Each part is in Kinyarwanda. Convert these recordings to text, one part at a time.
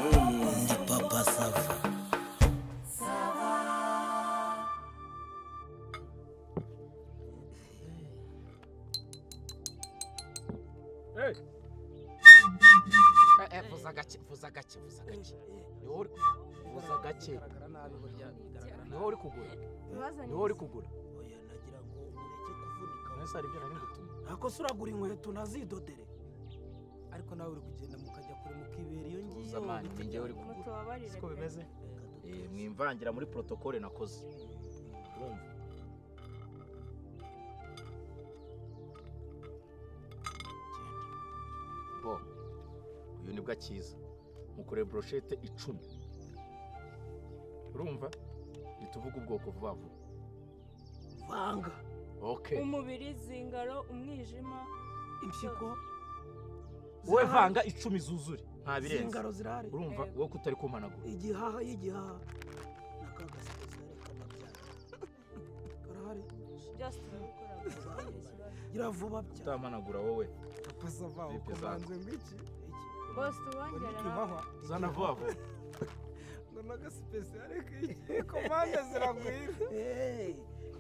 Ndi papa sava. vuza gake vuza gake vuza gake niho uri vuza gake niho uri kugura niho uri kugura Oya nagira ngo ureke kuvunika. mwese hari ibyo nari ngutuma Ntako se uragura inkweto ntazidodere. Ariko nawe uri kugenda mukajya kure mukibera iyo ngiyo. tuza mani ni njyewe uri kugura mutubabarire siko pe bimeze Eh, mwimvangira muri protokole nakoze urumva Genda. bo uyu nibwo akiza mukoreye broshete icumi urumva ntituvuge ubwoko vuba vuba Vanga okay umubiri zingaro umwijima impyiko. wowe zirahari. vanga icumi zuzure nta birenze Zingaro zirahari. urumva wowe kutari kumanagura Igihaha y'igihaha. N'akagaseke karekana cyane. Karahari. just gukora Iravuba cyane. utamanagura wowe papa sava Vipi zako? ukubanze ngwiki bosi ngo wongera ntikibaha zana vuba vuba ngo n'agasipesiyare k'igihe komande ziragwira Eh,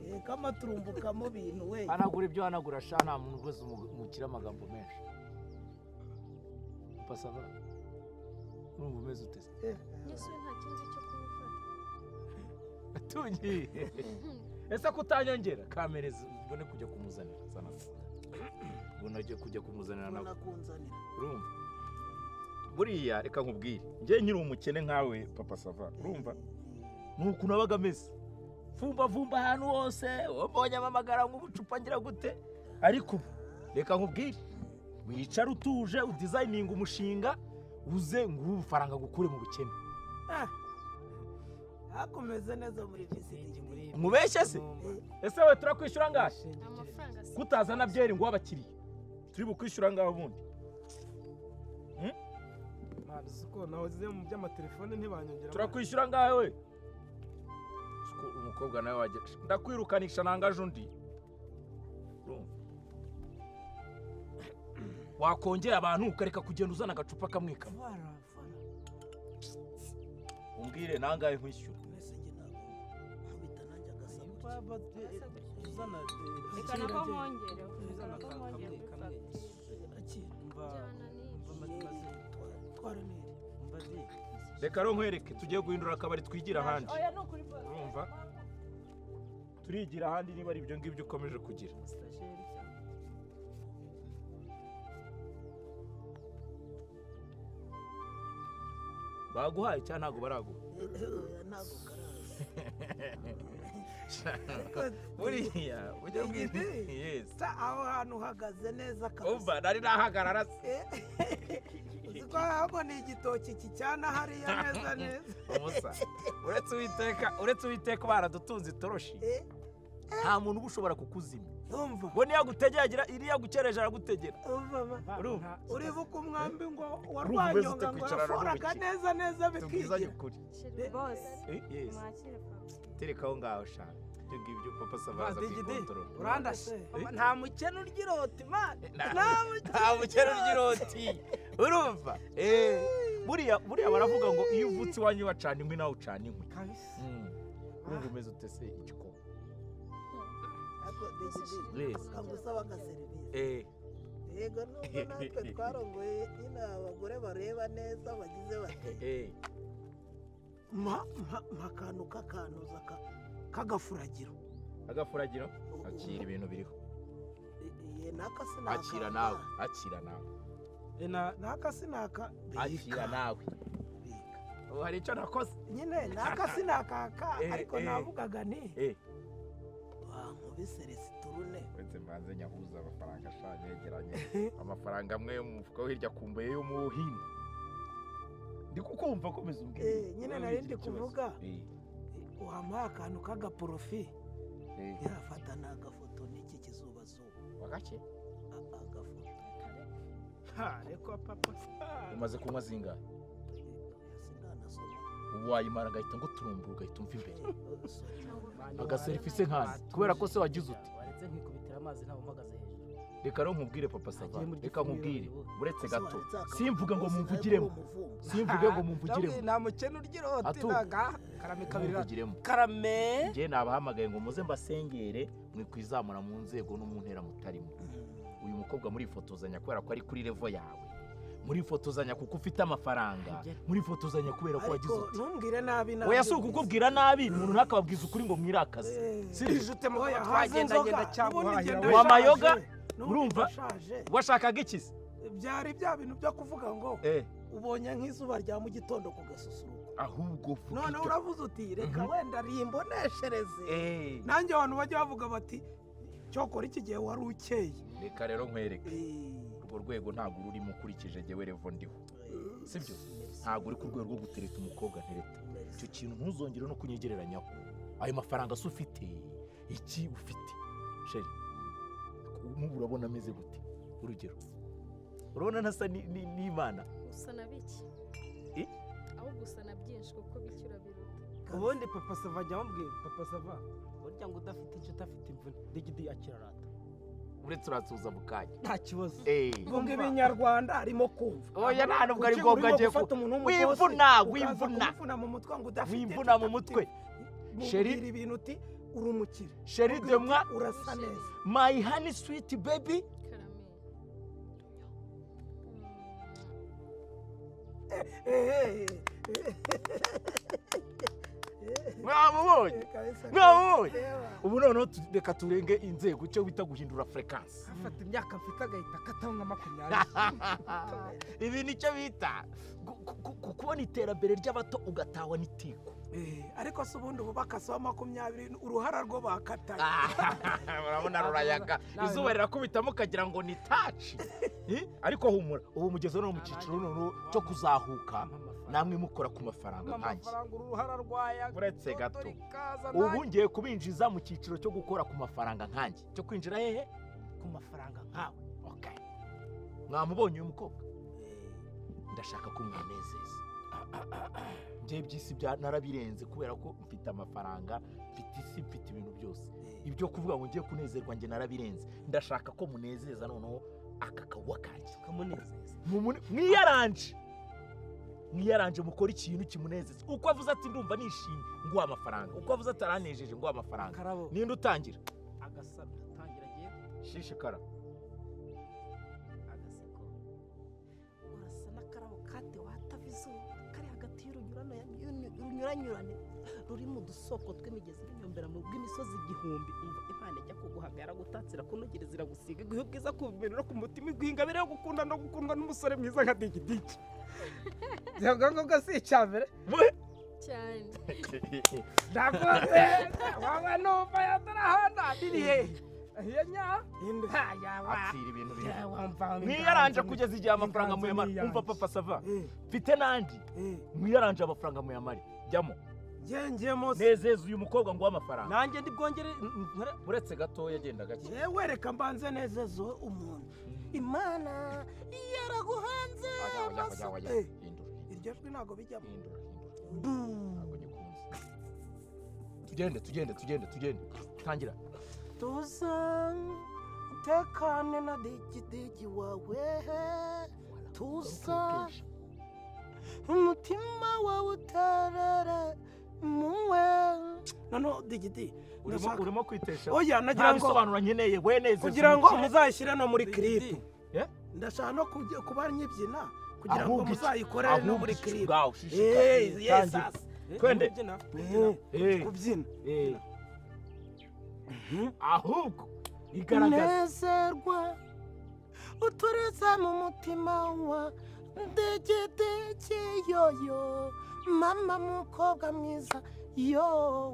eh, k'amaturumbuka mu bintu we. hanagura ibyo hanagura sha nta muntu wese umukira amagambo menshi pasava urumva umeze uteze Yesu nta kinzi cyo kumufata. atungiye ese ko utanyongera kamere zibone kujya kumuzanira sana ubona agiye kujya kumuzanira nawe Nakunzanira. urumva buriya reka nkubwire njye nkiri umukene nkawe papa sava urumva ni uku nabaga ameze vumba vumba ahantu hose wambonye amamagara nk'ubucupa ngira gute ariko ubu reka nkubwire wicara utuje udizayininga umushinga uze nguhe ubufaranga gukure mu bukene hakomeze neza muri visiti umubeshye se ese we turakwishyura ngahe Amafaranga si kutazana byeri ngo abakiriya turi bukwishyura ngaho ubundi ntabwo uko nahoze mu by'amatelefone ntibanyongera turakwishyura ngahe we Siko umukobwa nawe wajya ndakwirukanisha nangaje undi Urumva? wakongera abantu ukareka kugenda uzana agacupa kamwe kamwe vara vara umbwire nangahe nkwishyura mbese njye ntabwo nkubita nanjye agasa gutya Papa, eh, eh, uzana reka nako mwongere reka nako mwongere akira kujyana n'ibi. twara neza reka rero nkwereke tujye guhindura akabari twigira ahandi oya ni ukuri bosi urumva turigira ahandi niba ari ibyo ngibyo ukomeje kugira baguhaye cyangwa ntabwo baraguha Eh, ntabwo karazi buriya ujya Igiti? bwite yesi sa aho hantu uhagaze neza kabisa umva nari nahagarara se Eh, uzi ko habona igitoki kicyana hariya neza neza umusa uretse uwiteka uretse uwiteka baradutunze itoroshi Eh, nta muntu uba ushobora kukuzima umva ngo niyo agutegeragira iriya gukereje aragutegera umva ma- urumva uribuka umwambi ngo Urumva warwanyonga ngo umeze ute kwicarana yaforaga n'umukino? neza neza tubwizanye bikigira ukuri Sheri, bosi Eh, yes. mwakire papa tereka aho ngaho shaka ibyo ngibyo papa sava Mazi aza Gidi, kuyikontorora urandashe Eh? nta mukene urya iroti mani nta bukera ry'iroti urumva Eh, buriya buriya baravuga ngo iyo uvutse iwanyu bacana inkwi nawe ucana inkwi kabisa urumva umeze ute se igikoma Yes. kagusaba agaserivisi Eh, yego nubwo natwe twarongoye nyine abagore bareba neza bagize bate eh, mpa mpa mpa akantu k'akanuza ka- k'agafuragiro agafuragiro akira ibintu biriho iye naka sinaka akira nawe akira nawe Eh, na- naka sinaka akira nawe ubu hari icyo nakoze nyine naka sinakaka Eh, ariko eh. navugaga nti Eh, wankubise resiturune uretse mbanze nyahuza amafaranga ashanye yegeranye amafaranga amwe yo mu mufuka wo hirya kumbuye yo mu hino ndi kukumva komeza umbwira Eh, nyine nari ndi kuvuga. Eh, wampaye akantu k'agaporofi eh, yafata ni agafoto n'iki kizubazuba wagake A- agafoto ha reka papa sava umaze kunywa zingahe sinanasoma ubu wayimara ngahita ngo turumbu ugahita umva imbere soma agaserivisi nkazi kubera ko se wagize uti waretse nkikubitira amazi ntawe umpagaze hejuru reka rero nkubwire papa sava muri reka gifu nkubwire wirabura. uretse Ese gato wanditse akaboko simvuge ngo kose nawe mumvugiremo kuba umuvumbu. simvuge ngo mumvugiremo nta mukene urya iroti Atu. ntaga karame kabiri mumvugiremo karame njye nabahamagaye ngo muze mbasengere mwe kwizamura mu nzego no mu ntera mutarimo uyu mukobwa murifotozanya kubera ko ari kuri revo yawe murifotozanya kuko ufite amafaranga murifotozanya kubera ko wagize ariko uti ntumbwire nabi nabi oya si ukukubwira nabi umuntu ntakababwiza ukuri ngo mwirakaze sirije utema aho yahaze Twagenda inzoga ngenda cyangwa ubundi wahahira ngenda wa nshaje. mayoga? N'ubu Urumva? ndashaje. washakaga ikizi byari bya bintu byo kuvuga ngo eh ubonye nk'izuba rya mu gitondo ku gasusuruko ahubwo vuga none icyo uravuze uti reka Mhm. wenda rimboneshereze eh nanjye abantu bajya bavuga bati cyokora iki gihe wari ukeye reka rero nkwereke Eh, urwo rwego ntabwo ururimo ukurikije jyewe revo ndiho sibyo ntabwo uri ku rwego rwo gutereta umukobwa ntereta icyo kintu ntuzongere no kunyegereranyaho ayo mafaranga se ufite iki ufite sheri n'ubu urabona ameze gute urugero urabona ntasa ni- ni- n'imana usa na bike Eh? ahubwo usa na byinshi kuko bike urabiruta ubundi papa sava ajya amubwira papa sava burya ngo udafite icyo udafite imvune digidi akirarata uretse uratsuza mu kanya nta kibazo eee ngo ibinyarwanda arimo kumva oya nta nubwo ari Uki- ngombwa urimo agiye gufata ku umuntu w'umugozi, wivuna ukaza wivuna kumuvuna mu mutwe ngo udafite wivuna mu mutwe Sheri. sheri ibintu uti uri umukire sheri Ubwira demwa uti, urasa neza my honey sweet baby karame ehehe mwamubonye kabisa mwamubonye reba. ubu noneho tu- reka turenge inzego icyo bita guhindura furekansi afata imyaka mfite agahita akataho nka makumyabiri ibi ni cyo bita gu- gu- gu- gu- kubona iterambere ry'abato ugatahwa n'itiko Eh, ariko se ubundi ubu bakasaho makumyabiri uruhara rwo bakataye urabona rurayaga izuba rirakubitamo ukagira ngo ni taci Eh, ariko humura ubu mugeze no mu cyiciro noneho cyo kuzahuka namwe mukora ku mafaranga nkanjye amafaranga uru ruhara rwayaga Uretse gato. Dore ikaza ubu ngiye kubinjiza mu cyiciro cyo gukora ku mafaranga nkanjye cyo kwinjira hehe ku mafaranga nkawe okay. mwamubonye uyu mukobwa ndashaka ko mwanezeza njye by'isi bya- narabirenze kubera ko mfite amafaranga mfite isi mfite ibintu byose ibyo kuvuga ngo ngiye kunezerwa njye narabirenze ndashaka ko munezeza noneho aka kawuwa kanjye kamunezeza Mumune- mwiyaranje mwiyaranje mukore ikintu kimunezeza uko avuze ati ndumva nishimye nguha amafaranga uko avuze ati aranejeje nguha amafaranga karabo ninde utangira agasaro atangira agiye shishikara agaseko urasa n'akarabo kate watava izuba kari hagati y'urunyurano y'urunyuranyurane ruri mu dusoko tw'imigezi n'inyumbera mu bw'imisozi igihumbi umva imana ijya kuguhagara gutatsira kunogereza iragusiga iguhe ubwiza ku bibero no ku mutima iguhe ingabire yo gukunda no gukundwa n'umusore mwiza nka digidigi ibyo ngibyo si icya mbere cyane ndakoze waba numva yatarahana birihe iyo nya ha yaba apfira ibintu bimwe wamva mwiyaranje kugeza igihe amafaranga inganzo muyamara niyanje. umva papa sava mfite n'andi mwiyaranje amafaranga muyamare jyamo ngengemo nezeza uyu mukobwa nguha amafaranga nanjye ndi bwongere nkore uretse gatoya agenda gake yewe reka mbanze nezezo umuntu imana yaraguhanze Oya, oya, oya, amaso- oya. Eh, Hindura, iryo jwi ntabwo bijyamo hindura, hindura. Buu. Ntabwo nyikunze. tugende tugende tugende tugende tangira tuza utekane na digidigi wawe tuza umutima wawe utarara muwe noneho digidi urimo ndashaka- urimo kwitesha oya nagira nta ngo bisobanuro nkeneye weneze kugira ngo muzayishyire no muri kiripu Eh? ndashaka no kujya- kuba nyibyina kugira ngo Ahubwo iki- muzayikorere no muri kiripu ubwawe Hey, yes, Tangira. sasa. Twende. Eh, Eh, kubyina eh. Mhm. ahubwo igaragaza kunezerwa uturize mu mutima wa ndegedege yoyo mama mukobwa mwiza yo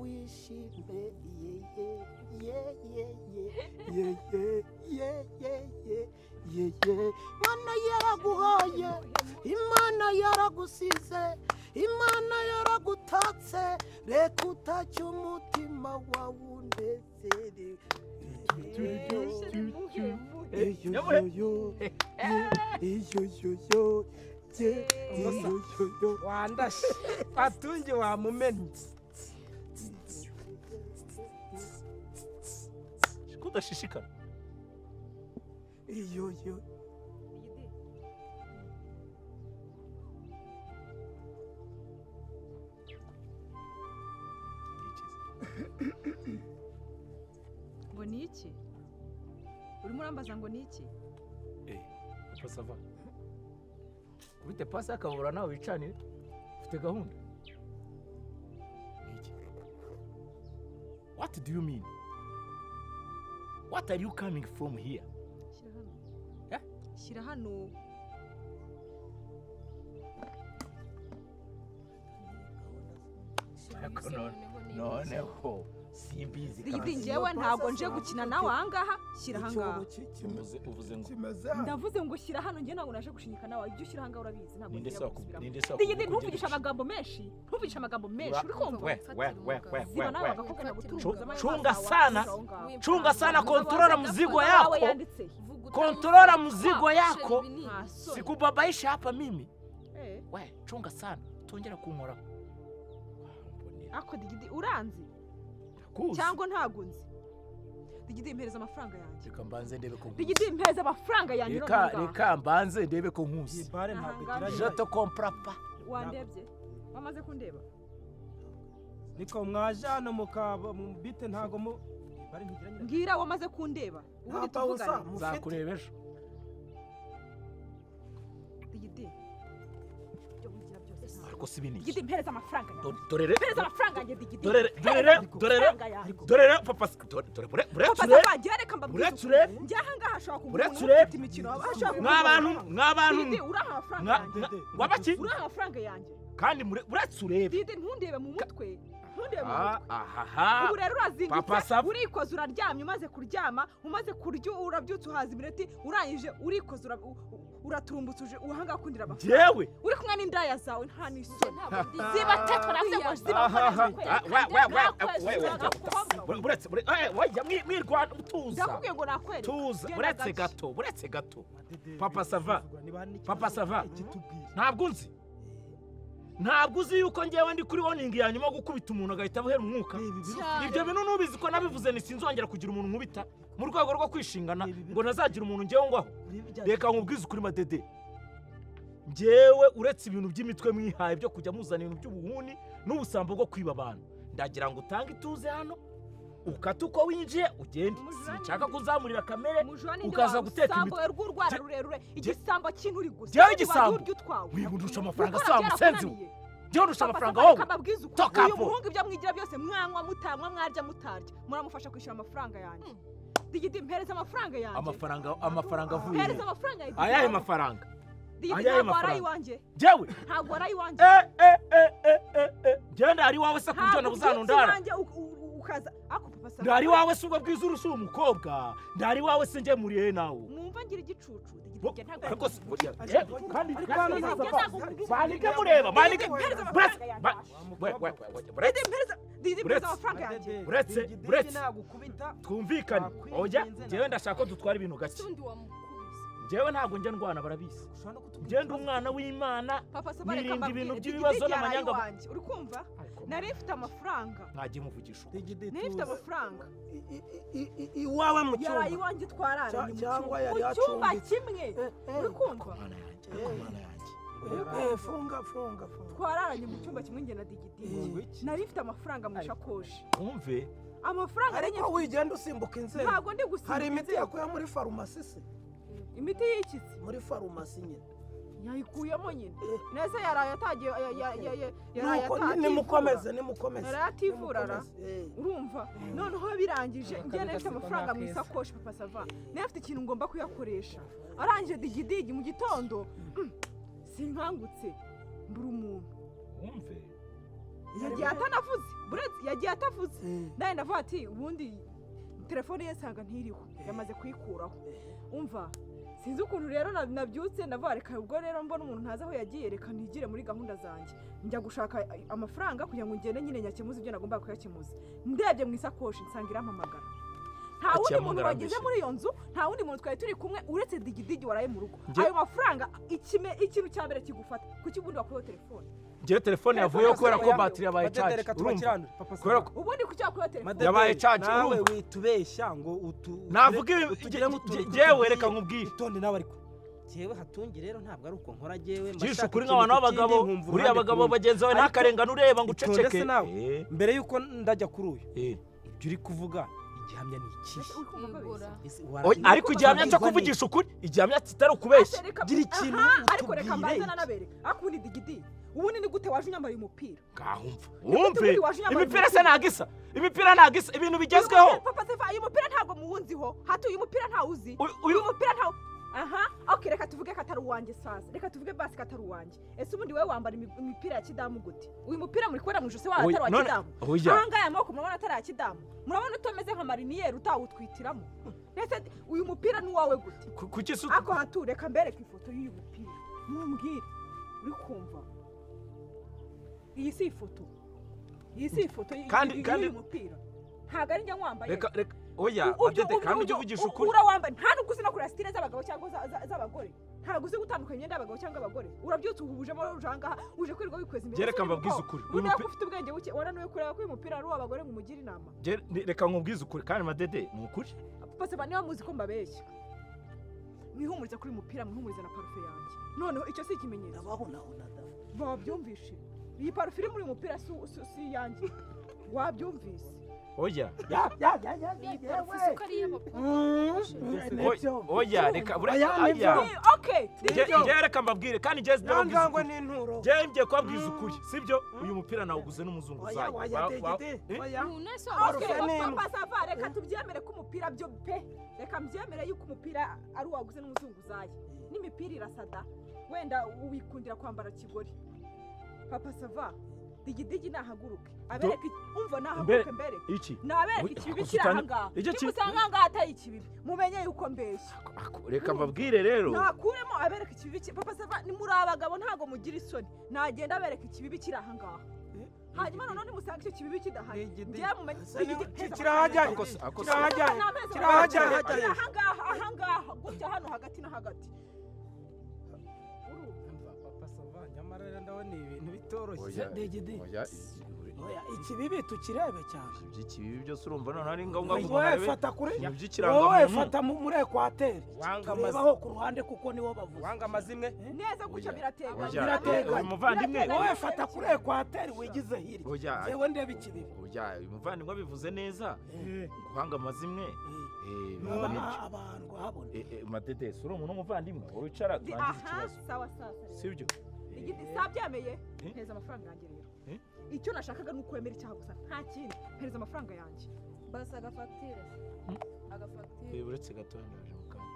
wishime ye, ye, ye, ye, ye, ye, ye, ye, ye, ye. imana yaraguhoye imana yaragusize imana yaragutatse reka utacye umutima wawe unezerewe wandashe atunge wamumennye kudashishikara iyo yo Igidi. ngo ni iki urimo urambaza ngo ni iki papa sava bite pasi akabura nawe wicanire ufite gahunda Ni iki? what do you mean what are you coming from here shyira hano Eh? shyira hano Ariko Umusore none- noneho ni iki? noneho simbizi igidi kandi njyewe ntabwo nje Iyo gukina pasi nawe asanga aha ngaha shyira aha ngaha uvuze uvuze ngo kimeze ndavuze ngo shyira hano njye ntabwo naje gushinyika nawe ibyo ushyira aha ngaha urabizi ntabwo ninde ngiye se waku- gusubiramo ninde se Digidi, wakubwiye ko ntuvugishe ugenda amagambo menshi ntuvugishe amagambo menshi uri kumva we we we we we ziba nawe we agakobwa Chunga- nagutunguza chunga sana. chunga sana kontrola mzigo Mzigo yako yanditse Vuga utamu- kontrola mzigo Ah, yako sheri binini. sikubabaisha hapa mimi Eh, we chunga sana tongera kunkoraho ako digidi uranzi kuzi cyangwa ntabwo nzi digidi mpereza amafaranga yanjye reka mbanze ndebe ko nkuzi digidi mpereza amafaranga yanjye uravuga reka aha. reka mbanze ndebe ko iyi nkuzi bare ntabwo igira Ahanganye. je te nyirayo comprends pas wandebye wamaze kundeba niko mwaje hano mukaba mu bite ntabwo mu iyi bare ntigira nyirayo mbwira wamaze kundeba ubundi tuvugane nzakureba ejo digidi ibyo wigira byose ntabwo. ariko si binini digidi mpereza amafaranga yanjye Do- dorere mpereza amafaranga yanjye digidi dorere dorere dorere amafaranga yanjye dorere papa s- dore- dore bure bure papa ture nzabagira reka mbabwire Uretse urebe. njya aha ngaha ashobora kugura Uretse umuntu urebe. ufite imikino aba ashobora kugura mwabantu umuntu. mwabantu Didi uraha amafaranga mwa- yanjye mwa- Dede, wabaki uraha amafaranga yanjye kandi mure uretse urebe didi ntundebe mu mutwe ntundebe mu mutwe Ah, ahaha ubu rero Papa urazingutse Safi. urikoza uraryamye umaze kuryama umaze kurya urabyutse uhaza imireti urangije urikoza ura- u- u- uraturumbutse uje uhangaha ukundira amafaranga njyewe uri kumwe n'indaya zawe nta n'isoni Ntabwo ndi- ziba tatu navuze ngo ziba Ahaha. kwezi Ah, we- we- we- kwezi we- we- nakubabwa. uretse ure- eh, wajya mwi- mwirwana tuza ndakubwiye ngo nakwereka tuza Genda uretse gake. gato uretse gato Dede, Papa Sava. niba hari n'ikibazo, Papa Sava. ikitubwire. ntabwo unzi ntabwo uzi yuko ngewe ndi kuri woningi ya nyuma yo gukubita umuntu agahita abuhera umwuka Ni ibibi- Cyane. ibyo bintu nubizi ko nabivuze ni sinzongera kugira umuntu nkubita mu rwego rwo kwishingana Ibi- ngo ntazagira umuntu ngewe ngwaho ibibi bya- reka nkubwize ukuri madede ngewe uretse ibintu by'imitwe mwihaye byo kujya muzana ibintu by'ubuhuni n'ubusambo bwo kwiba abantu ndagira ngo utange ituze hano ukate uko winjiye ugende Umujura sinshaka ni- kuzamurira kamere Mujura ninde Ukaza wawe? guteka Usambo imitwe. rw'urwara Je- rurerure Je- igisambo cy'inturi gusa Jewe Kandi igisambo? waza urya utwawe. Wigundusha amafaranga Gukora sa byarakunaniye. musenzi we. ngewe ndusha Papa amafaranga Safi wowe akababwiza ukuri. Toka uyu hapo. muhungu ibyo mwigira byose mwanywa mutanywa mwarya mutarya muramufasha kwishyura amafaranga yanjye digidi mpereza amafaranga yanjye amafaranga amafaranga avuye mpereza he? amafaranga yanjye ayahe digidi. mafaranga digidi ayahe ntabwo ari mafaranga? iwanjye jyewe ntabwo ari iwanjye eh eh eh eh eh eh njyewe ndari iwawe se kubyo ntabwo ubyutse nabuzanundara iwanjye u- u- u- ukaza ako papa Safi, ndari iwawe se ubwo bwiza urushura umukobwa ndari iwawe se njye muri he nawe mwumva ngira igicucu digidi Bo- njye ntabwo ariko si- bo- ya- Ariko- yewe, kandi ariko kandi hano ntabwo- ntabwo- bandike mureba bandike mpereza buretse amafaranga ba- yanjye we- we- we- we- buretse digidi mpereza digidi Uretse- mpereza amafaranga yanjye Dede, Uretse- Dede uretse. nagukubita, twumvikane Nakwinginze oya nawe. njyewe ndashaka ko dutwara ibintu Se gake undi wamukubise. njyewe ntabwo njya ndwana barabizi ushobora no kutubwira njyewe ndi ikibazo. umwana w'imana papa Safi, reka Nirinda mbabwire, ibintu digidi by'ibibazo byaraye n'amanyanga- iwanjye. uri kumva nari mfite amafaranga mwagiye muvugisha ukuri. Dede, nari mfite tuza. amafaranga I- i- i- i- iwawe mu yaraye cyumba iwanjye twararanye mu Cya- cyangwa cyumba. yari mu cyumba acumbitse. kimwe Eh, eh, uri kumva mana yanjye mana yanjye eh, funga funga funga twararanye mu cyumba kimwe njye na digidi Ngwiki. nari mfite amafaranga mu ishakoshi wumve amafaranga nari ariko wigenda usimbuka inzego ntabwo ndi gusiba hari imiti yakuye muri farumasi se imiti y'ikitsi muri farumasi nyine yayikuyemo nyine neza yaraye atagiye ya- ya- ya- ya- yaraye nuko atativura. nimukomeze nimukomeze yaraye ativura ara nimukomeze. Eh, urumva noneho birangije njye nari mfite amafaranga mu isakoshi papa sava nari mfite ikintu ngomba kuyakoresha arangije digidigi mu gitondo mm, sinkangutse mbura umuntu wumve yagiye atanavuze buretse yagiye atavuze eh, nawe ndavuga ati ubundi telefone ye nsanga ntiriho yamaze kuyikuraho umva sinzi ukuntu rero na- nabyutse ndavuga reka ubwo rero mbona umuntu ntazi aho yagiye reka ntigire muri gahunda zanjye njya gushaka eh, amafaranga kugira ngo ngende nyine nyakemuze ibyo nagombaga kuyakemuza ndebye mu isakoshi nsanga irampamagara nta wundi muntu amugarambije. wageze muri iyo nzu nta wundi muntu twari turi kumwe uretse digidigi waraye mu rugo Njye- ayo mafaranga ikime- ikintu cya mbere kigufata kuki ubundi wakuyeho telefone ngewe telefone yavuyeho kubera ko batiri yabaye Madede, caje reka urumva tubakiranure papa kubera ko ubundi kuki wakuyeho telefone Madede, yabaye caca, nawe urumva? witubeshya ngo utu navuga ibi- utugiremo nge- utuntu nge- ngewe tutugiye. reka nkubwire itonde nawe ariko jyewe hatungi rero ntabwo ari uko nkora jyewe jishe ukuri nk'abantu b'abagabo uriya abagabo bagenzi bawe Ariko- ntakarengane ureba ngo Itonde uceceke se nawe. Eh, mbere y'uko ndajya kuri uyu eh. ibyo uri kuvuga igihamya ni ikihe Uri kumva babeshya? Oya, ariko igihamya cyo Wabwirwa kuvugisha ukuri igihamya kitari ukubeshya Ate reka- gira ikintu Aha, ariko reka utubwire. mbanza nanabereka akundi digidi ubundi ni gute waje unyambara uyu mupira ngaho umva gute wumve buri waje yambaye imipira se umupira? ntabwo isa imipira ntabwo isa ibintu bigezweho Uyu mupira- papa Sefa, uyu mupira ntabwo muwunziho hati uyu mupira ntawuzi Uyu- uyu uyu mupira ntawo aha ok reka tuvuge ko atari uwanjye sasa reka tuvuge basi ko atari uwanjye ese ubundi wowe wambara imi- imipira ya kidamu gute uyu mupira muri kubona mu ijosi wawe Oya, atari uwa none- kidamu oya. ahangaha aya maboko murabona atari aya kidamu murabona utameze nka mariniyeri utawutwitiramo ndetse uyu mupira ni uwawe gute ku- kuki se ako hatu reka mbereke ifoto y'uyu mupira mumbwire uri kumva iyi si ifoto iyi si ifoto y- Kandi- y- y- kandi- y'uyu mupira ntabwo ari njye nkwambaye reka reka oya U- ubyo- adede ubyo- kandi ujye ubyo- uvugisha u- ukuri urawambaye nta nubwo uzi no kureba sitire z'abagabo cyangwa za- za- z'abagore ntabwo uzi gutandukanya imyenda y'abagabo cyangwa abagore urabyutse uhujemo uje ahangaha uje kwirirwa wikweza imbere Byereka mbabwize ukuri, uyu ubu mupi- ufite ubwenge buke wananiwe kureba ko uyu mupira ari uw'abagore ngo umugire inama Nge- ni- reka nkubwize ukuri kandi madede ni ukuri bose ba niba muzi ko mbabeshya mwihumurize kuri uyu mupira mwihumurize na parufe yanjye noneho icyo si ikimenyetso abahonahona da wabyumvishe iyi parufe iri muri uyu mupira si si- si iyanjye wabyumvise oya Iyi parufe si uko ari iy'abakobwa. oya reka buraya Oya, nibyo. oya Eh, okay Nge- ngewe reka mbabwire kandi ngewe sinababwiza yangangwe ukuri. n'inturo ngewe ngiye kubabwiza ukuri sibyo uyu mupira nawuguze oya n'umuzunguzayi waya Wa- wa- degede eh? oya Umuntu wese Okay, wambaye- Arsenal. papa sava reka tubyemere ko umupira byo pe reka mbyemere yuko umupira ari uwaguze n'umuzunguzayi n'imipira irasada wenda wikundira kwambara kigori papa sava digidigi nahaguruke abereke umva nahaguruke mbereke iki nabereke Ui, ikibibi ako kiri sutani- ahangaha Icyo ki- nimusanga ahangaha atari ikibibi mumenye yuko mbeshya Ako- reka mbabwire rero nakuremo abereke ikibibi ki- papa sava ni muri abagabo ntabwo mugira isoni nagenda abereka ikibibi kiri ahangaha hanyuma noneho nimusanga icyo kibibi kidahari Digidigi. njyewe mumenye Asa ni- digidigi ki- heza kirahajyanye. Ako se- amafaranga. ako se- kirahajyanye kirahajyanye ahangaha ahangaha gutya hano hagati na hagati Urumva? papa sava nyamara rero ndabona ibintu bitoroshye Oya, degede oya, ibi- oya ikibibi tukirebe cyane iby'ikibi byose urumva noneho ari ngombwa ngo umuntu wowe arebe fata kuri ibintu wowe by'ikirangamuntu fata mu- muri ekwateri wanga amazimwe turebaho ku ruhande kuko niwo bavuze wanga amazimwe neza gutya Oya. birateganye Oya, birateganye. uyu muvandimwe wowe fata kuri ekwateri wigize hirya oya yewe ndeba ikibibi oya uyu muvandimwe abivuze neza guhanga amazimwe eh, biba Aba- ari ibyo. abantu habona Eh, eh, madede si uri umuntu w'umuvandimwe wicara Di- turangize aha ikibazo sawa sawa si byo Eh, igiti sabyemeye Eh? mpereza amafaranga yanjye rero Eh? icyo nashakaga ni ukwemera icyaha gusa nta kindi mpereza amafaranga yanjye Basi agafagitire. Agafagitire. eh, uretse gato ndaje mu kanwa.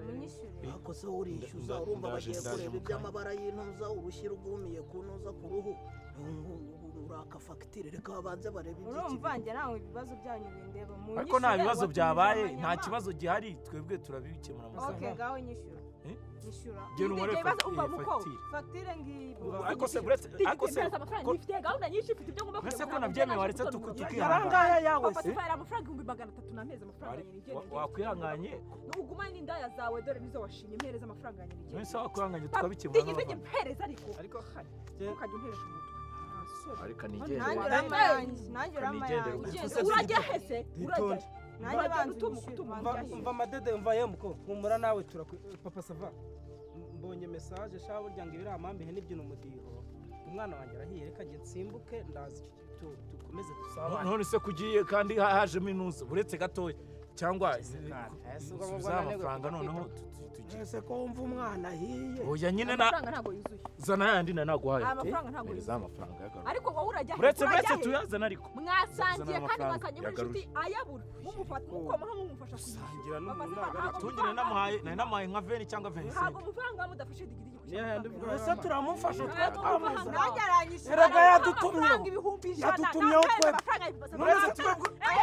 Munyishyure. Eh. ako se urishyuza Nda- urumva ndaje- bagiye ndaje kureba mu iby'amabara y'intuza urushyi rwumiye ku ntuza ku ruhu uraka fagitire reka babanze barebe Urumva njye nawe ibibazo byanyu bindeba munyishyure. ariko nta bibazo watumije byabaye nta amanyama. kibazo gihari twebwe turabikemura mu Ok, masaha ngaho nyishyura. Eh? Nyishyura. genda Ndi- umubare ndi- ibibazo- fagitire- umva muko. fagitire Fagitire ngiyi. ariko se uretse ariko se mpereza amafaranga ko- nyifitiye gahunda nyinshi mfite ibyo ngomba Mbese ko kugira ngo nabyemeye naje waretse gutora tuku- umurongo. tuki- yarangaya yawe Papa se Sefa, yari amafaranga ibihumbi magana atatu namezi amafaranga wari- yanjye wa- nigendera wakwihanganye ugumane n'indaya zawe dore nizo washinye mpereza amafaranga yanjye nigendere mwese wakwihanganye tukabikemura digidigi n'abavandimwe. mpereza ariko ariko ntukajya unteresha umutwe Nta soni. ariko Nanjye nigendera Ntangira- urama yanjye. Nanjye urama Nigendere, yanjye. ubusa Ugenda se- urajya hese urajya Itonde. he? Nanjye urajya banza utuma- unyishyure, utuma banza Umva- njyayo. umva amadede umva yemuko humura nawe turakwe papa sava M- mbonye mesaje shaba burya ngo ibiri amambihe n'ibyino umudiho umwana wanjye arahiye reka njye nsimbuke ndaza tu- dukomeze dusabane none se kugiye kandi ha- hajemo inuza uretse gatoya cyangwa Ese ubwo ngo subiza nanirwe amafaranga kukwita? noneho tu- tu- tugire ese ko wumva umwana ahiye oya nyine na amafaranga ntabwo yuzuye zana yandi na naguhaye Aya mafaranga ntabwo mereza amafaranga yagaruka ariko wowe urajya he? uretse uretse Urajya he? tuyazana ariko mwasangiye kandi amafaranga mwasangiye muri inshuti ayabura mumufata mukomaho mumufasha Gusangira n'umuntu ntabwo ari tungire namuhaye nari namuhaye nka veni cyangwa ntabwo venisenti amafaranga mudafashe digidigi Yeah, ndi kugira bwa- ese turamufasha amafaranga twatwamuzana nanjye aranyishyura Erega yadutumyeho. amafaranga ibihumbi ijana Yadutumyeho nampereza twebwe. amafaranga y'ibibasa. Uretse twebwe- Eh,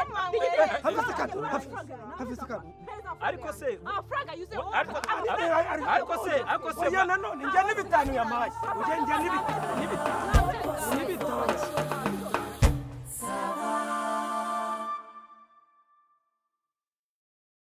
Have digidigi, a amafaranga second, y'ibibasa. have a Have a second. Mpereza amafaranga Ariko se- yanjye. amafaranga yuzuye wowe ariko- amafaranga- Ari- ari- ariko se ariko se oya nanone njya n'ibitanu yampaye ujye njya n'ibitanu n'ibitaro n'ibitanu